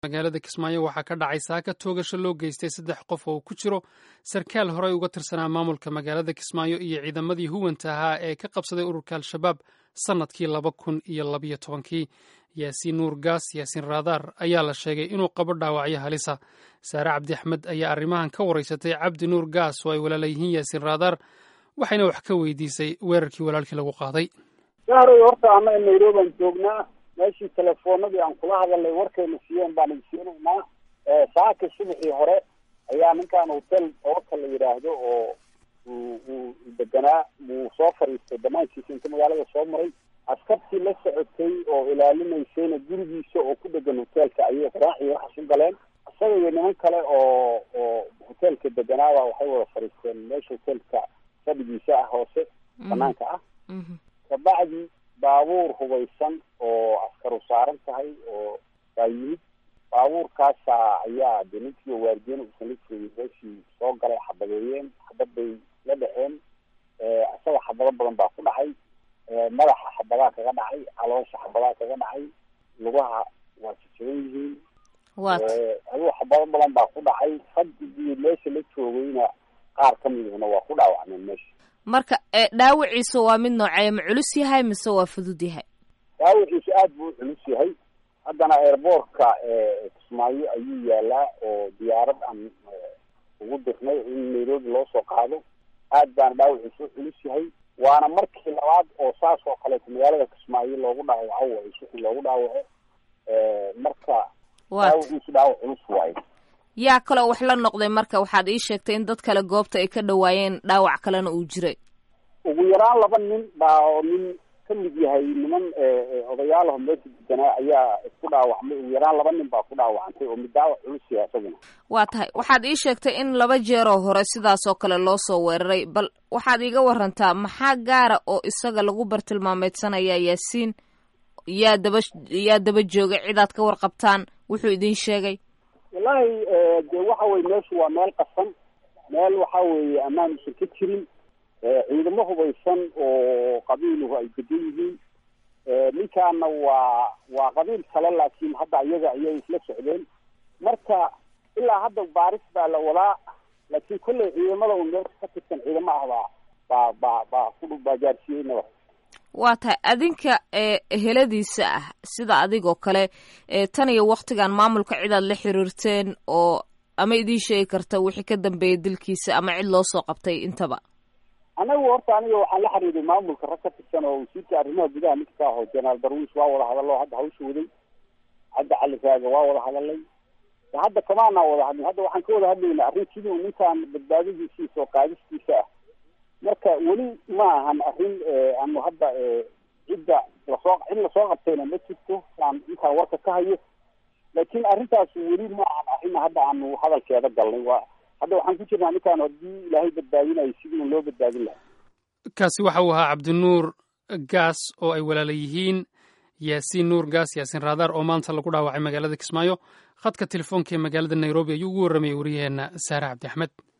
magaalada kismaayo waxaa ka dhacay saaka toogasho loo geystay saddex qof oo ku jiro sarkaal horey uga tirsanaa maamulka magaalada kismaayo iyo ciidamadii huwanta ahaa ee ka qabsaday ururka al-shabaab sannadkii laba kun iyo labayo tobankii yaasiin nuur gaas yaasiin raadaar ayaa la sheegay inuu qabo dhaawacyo halisa saare cabdi axmed ayaa arrimahan ka waraysatay cabdi nuur gaas oo ay walaala yihiin yaasiin raadaar waxayna wax ka weydiisay weerarkii walaalkii lagu qaaday sahroy horta ana nairobaan joognaa meeshii telefoonadii aan kula hadalnay warkayna siiyeen baan idsiinaynaa saaka subaxii hore ayaa ninkaan hotel ooka la yidhaahdo oo uu deganaa wuu soo fadhiistay damaankiisa inta magaalada soo maray askartii la socotay oo ilaalinaysayna gurigiisa oo ku dhegan hoteelka ayay qaraac iyo waxaas u galeen isaga iyo niman kale oo oo hoteelka deganaaba waxay wada fadhiisteen meesha hoteelka fadhigiisa ah hoose banaanka ah kabacdi baabuur hubaysan oo askaru saaran tahay oo baa yimid baabuurkaasa ayaa de ninkii waardiyen uusan la joogin meeshii soo galay xabadeeyeen xabad bay la dhexeen isaga xabado badan baa ku dhacay madaxa xabadaa kaga dhacay caloosha xabadaa kaga dhacay lugaha waa jajaban yihiin aduu xabado badan baa ku dhacay fadhigii meesha la joogayna qaar ka midihna waa ku dhaawacmeen meesha marka dhaawaciisa waa mid noocee ma culus yahay mise waa fudud yahay dhaawaciisa aad buu u culus yahay haddana airboortka kismaayo ayuu yaalaa oo diyaarad aan ugu dirnay in nairobi loo soo qaado aad baana dhaawaciisa u culus yahay waana markii labaad oo saas oo kaleeto magaalada kismaayo loogu dhaawaco way suxi loogu dhaawaco marka dhaawaciisu dhaawac culus waayo yaa kaloo wax la noqday marka waxaad ii sheegtay in dad kale goobta ay ka dhawaayeen dhaawac kalena uu jiray ugu yaraan laba nin baa oo nin ka mid yahay niman odayaalaho meesha deganaa ayaa isku dhaawacmay ugu yaraan laba nin baa ku dhaawacantay oo mid dhaawac culus yahay isaguna waa tahay waxaad ii sheegtay in laba jeeroo hore sidaas oo kale loo soo weeraray bal waxaad iiga warantaa maxaa gaara oo isaga lagu bartilmaameedsanaya yaasiin yaa daba yaa daba joogay cidaad ka warqabtaan wuxuu idin sheegay wallahi de waxa weye meeshu waa meel qasan meel waxa weeye ammaan usan ka jirin ciidamo hubaysan oo qabiiluhu ay degan yihiin ninkaana waa waa qabiil kale laakiin hadda iyaga ayay isla socdeen marka ilaa hadda baaris baa la wadaa laakiin kolley ciidamada un meesha ka tirsan ciidamo ah baa baa baa baa ku baa gaarsiiyey nabad waa tahay adinka eheladiisa ah sida adigoo kale tan iyo waktigan maamulka cidaad la xiriirteen oo ama idiin sheegi karta wixii ka dambeeyay dilkiisa ama cid loo soo qabtay intaba anagu horta aniga waxaan la xiriiray maamulka rag ka tirsan oo wasiirka arrimaha gudaha ninka ka aho jenaraal darwiis waa wada hadallo hadda hawsha waday hadda cali raaga waa wada hadalay hadda kamaanaa wada hadlin hadda waxaan ka wada hadlayna arrin sidii ninkaan badbaadadiisiisa oo qaadistiisa ah marka weli ma ahan arrin aanu hadda cidda lasoo cid lasoo qabtayna ma jirto aan intaan warka ka hayo laakiin arrintaas weli ma ahan arrin hadda aanu hadalkeeda galnay waa hadda waxaan ku jirnaa ninkaan haddii ilaahay badbaadinayo sidii un loo badbaadin lahaa kaasi waxa uu ahaa cabdinuur gaas oo ay walaala yihiin yaasiin nuur gaas yaasiin raadaar oo maanta lagu dhaawacay magaalada kismaayo khadka telefoonka ee magaalada nairobi ayuu ugu warramayay wariyaheenna saare cabdi axmed